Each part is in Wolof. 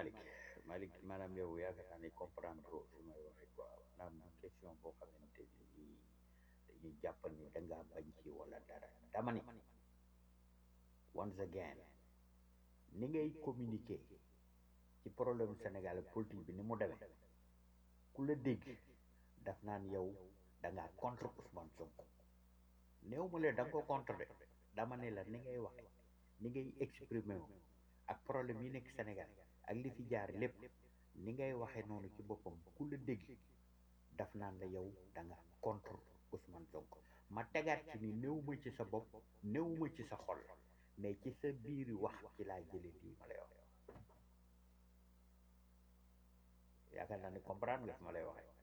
Malick Malick maanaam yow yaakaar naa ne comprendre trop fi may waxee quoi maanaam question boo xamante ni nii dañuy jàpp ni da ngaa bañ ci wala dara dama ni once again ni ngay communiquer ci problème Sénégal ak politique bi ni mu demee ku la dégg daf naan yow da ngaa contre Ousmane Sonko néew ma leen da nga ko contre de dama ne la ni ngay waxe ni ngay exprimer wu ak problème yi nekk Sénégal ak li fi jaar lépp ni ngay waxe noonu ci boppam ku la dégg daf naan la yow da nga contre Ousmane Sonko ma tegaat ci ni néew ma ci sa bopp néew ma ci sa xol mais ci sa biiri wax ci laa jëlee lii ma lay wax yaakaar naa ni comprendre nga fi ma lay waxee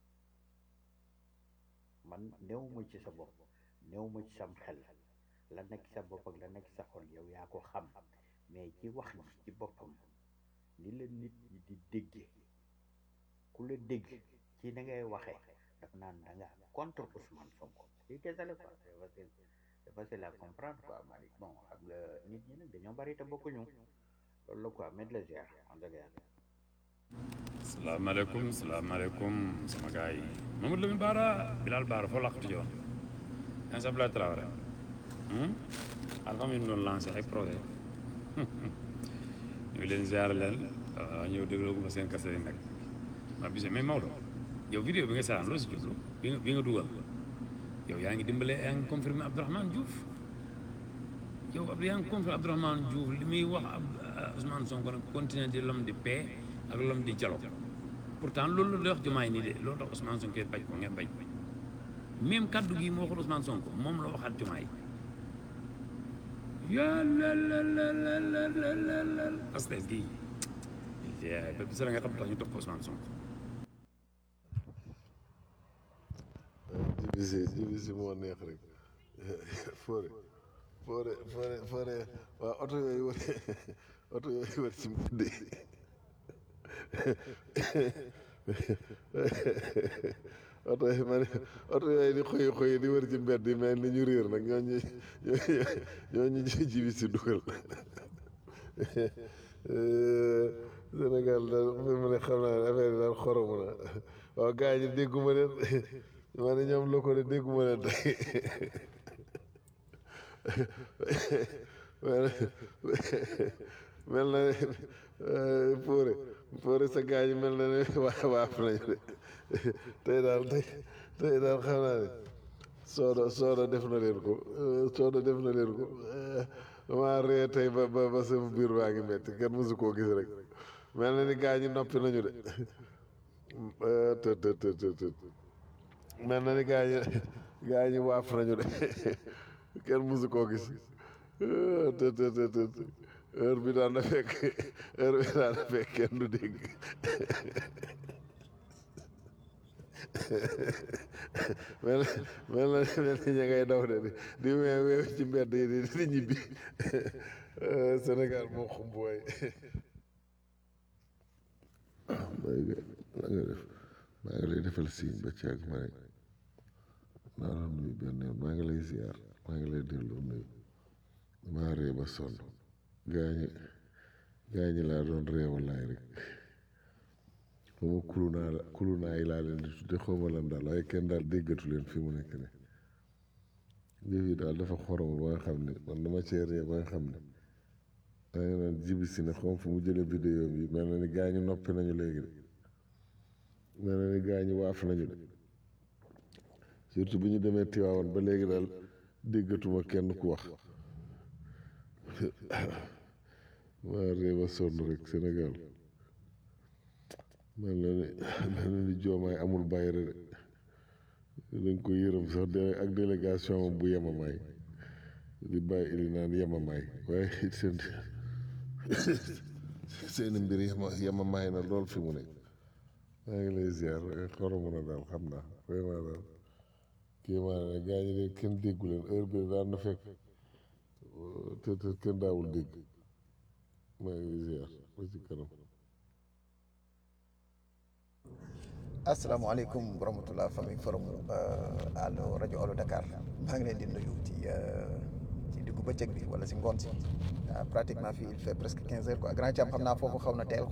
man néew ma ci sa bopp néew ma ci sam xel la nekk sa bopp ak la nekk sa xol yow yaa ko xam mais ci wax ji ci boppam ni la nit ñi di déggee ku la dégg ci na ngay waxee daf naan da nga contre Ousmane Sonko lii kese la quoi c'est facile c'est facile à comprendre quoi Malick bon xam nga nit ñi nag dañoo bari te bokkuñu loolu la quoi met la ziar en tout cas salaamaaleykum salaamaaleykum sama gars yi Mamadou Lamine Bara Bilal Bara foo laqatu joon Insa Abdoulaye Traoré alpha mi doon lancé ay projet ñu leen ziar leen ñëw dégloo ma seen kase yi nag ma bise mais Maodo yow vidéo bi nga seetaan loo si jublu bi nga bi nga dugal yow yaa ngi dimbale yaa ngi confirmé Abdourahmane Diouf yow ab yaa ngi confirmé Abdourahmane Diouf li muy wax ab Ousmane Sonko nag continuer di l'homme de paix ak l'homme di dialogue pourtant loolu la wax jumaay nii de loolu tax Ousmane Sonko bañ ko ngeen bañ même kaddu gi moo waxul Ousmane Sonko moom la waxaat jumaay yàlla la la la la la la la parce que gii ba bisa la nga xam tax ñu topp Ousmane Sonko jibisi jibisi moo neex rek foore foore foore foore waaw oto yooyu wër oto yooyu wër ci mbedd yi oto yi ma ne oto yooyu di xoy xoy di wër ci mbedd yi mel ni ñu réer nag ñooñu ñooñu ñooñu jibisi dugal Sénégal daal fi mu ne xam naa affaire yi daal xoromu na waaw gars yi dégguma leen ma ne ñoom loko de dégguma leen tey mel na ne Fodé Fodé sa gars yi mel na ne waa waaf nañu de tey daal tey tey daal xam naa ne sooda sooda def na leen ko sooda def na leen ko maa ree tey ba ba ba sama biir baa ngi metti kenn mësu koo gis rek mel na ni gars ñi noppi nañu de të të të të të mel na ni gars ñi gars ñi waaf nañu de kenn mësu koo gis të të të të heure bi daan na fekk heure bi daan na fekk kenn du dégg mel mel na mel ni ña ngay daw de di di weew weew ci mbedd yi di di ñibbi Sénégal moo xumb waay maa ngi maa ngi def maa ngi lay defal signe ba caag ma ne naa la nuyu benn yoon maa ngi lay ziar maa ngi lay delloo nuyu maa ree ba sonn gaañi gaañi laa doon reewalaay rek xaw ma kulu naa la kulu naa yi laa leen di tudde xaw ma lan daal waaye kenn daal déggatu leen fi mu nekk ne yëf yi daal dafa xorom ba nga xam ne man dama cee ree ba nga xam ne da nga naan jibi si ne xaw fu mu jëlee vidéo bi mel na ni gaañu noppi nañu léegi de mel na ni gaañu waaf nañu de surtout bi ñu demee Tiwaawan ba léegi daal déggatuma kenn ku wax maa ree ba sonn rek Sénégal mel na ni mel na ni joomaay amul bayre de dañ ko yërëm sax de ak délégation bu yemamaay di bàyyi ili naan yemamaay waaye seen seeni mbir yema yemamaay na lool fi mu ne maa ngi lay ziar xoromu na daal xam naa vraiment daal kii maa ne gaa ñi de kenn déggu leen heure bi daan na fekk te te kenn daawul dégg maa ngi ziar ba ci kanam asalaamaaleykum wa rahmatulah famille forum allo rajo Allo Dakar maa ngi leen di nuyu ci ci diggu bëccëg bi wala si ngoon si pratiquement fii il fait presque quinze heures quoi grand Thiam xam naa foofu xaw na teel